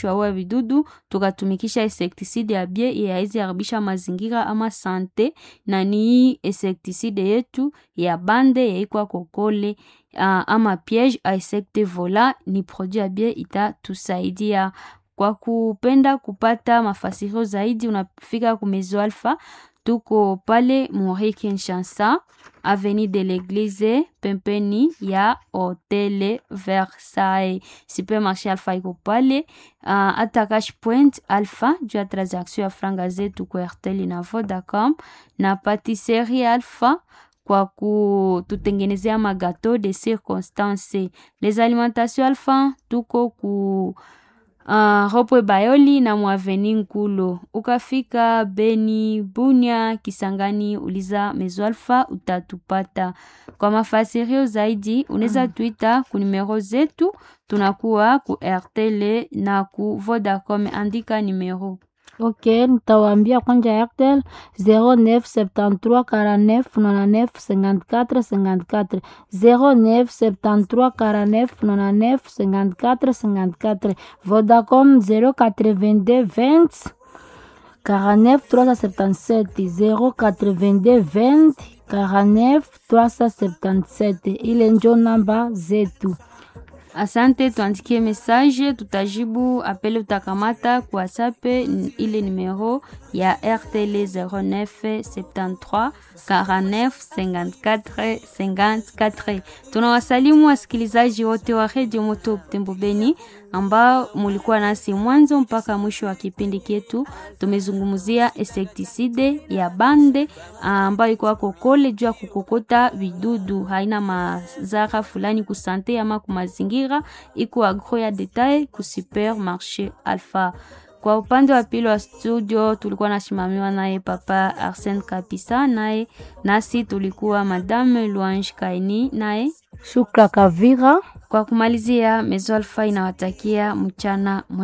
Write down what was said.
inapashwa ua vidudu, tukatumikisha insektiside ya bie ye haizi haribisha mazingira ama sante, na ni hii insektiside yetu ya bande yaikwa kokole uh, ama piege a insecte vola ni produit ya bie itatusaidia. Kwa kupenda kupata mafasirio zaidi, unafika ku Maison Alpha, tuko pale Muri Kinshasa, avenue de l'Eglise, pembeni ya Hotel Versailles. Supermarché Alpha iko pale, uh, hata Cash Point Alpha juu ya transaction ya franga zetu kwa Airtel na Vodacom, na Patisserie Alpha kwa kututengenezea magateau de circonstance. Les alimentations Alpha tuko ku Uh, Ropwe Bayoli na Mwaveni Nkulo. Ukafika Beni, Bunya, Kisangani, uliza Mezo Alpha utatupata. Kwa mafasirio zaidi unaweza tuita ku numero zetu, tunakuwa ku RTL na ku Vodacom, andika numero Ok, nitawaambia kwanja Airtel 0973 49 99 54 54 0973 49 99 54 54 Vodacom 082 20 49 377 082 20 49 377 ile njo namba zetu. Asante, tuandikie message, tutajibu apele utakamata kwa WhatsApp ile numero ya RTL 09 73 49 54 54. Tunawasalimu wasikilizaji wote wa Radio Moto Butembo Beni ambao mulikuwa nasi mwanzo mpaka mwisho wa kipindi chetu. Tumezungumzia insektiside ya bande ambayo iko kokole juu ya kukokota vidudu, haina mazara fulani kusante ama kumazingira, iko agro ya detail ku supermarché Alpha. Kwa upande wa pili wa studio tulikuwa nasimamiwa naye Papa Arsène Kapisa, naye nasi tulikuwa Madame Louange Kaini, naye Shukra Kavira. kwa kumalizia, Mezo Alpha inawatakia mchana